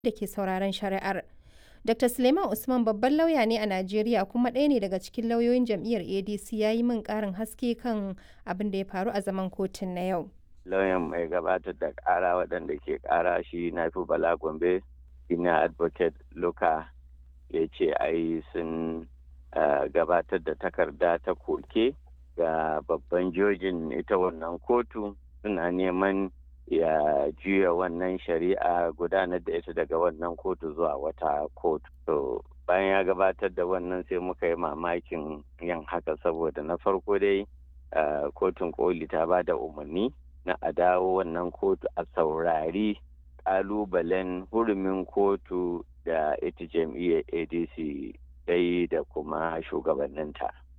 da ke sauraron shari'ar. Dr. Suleiman Usman babban lauya ne a Najeriya kuma ɗaya ne daga cikin lauyoyin jam'iyyar ADC ya yi min ƙarin haske kan abin da ya faru a zaman kotun na yau. Lauyan mai gabatar da ƙara waɗanda ke ƙara shi na fi Bala Gombe, ina advocate Luka ya ce ai sun gabatar da takarda ta koke ga babban jojin ita wannan kotu suna neman ya juya wannan shari'a gudanar da ita daga wannan kotu zuwa wata kotu. To bayan ya gabatar da wannan sai muka yi mamakin yin haka saboda na farko dai kotun koli ta ba da umarni na a dawo wannan kotu a saurari kalubalen hurumin kotu da ita jam'iyyar adc dai da kuma shugabanninta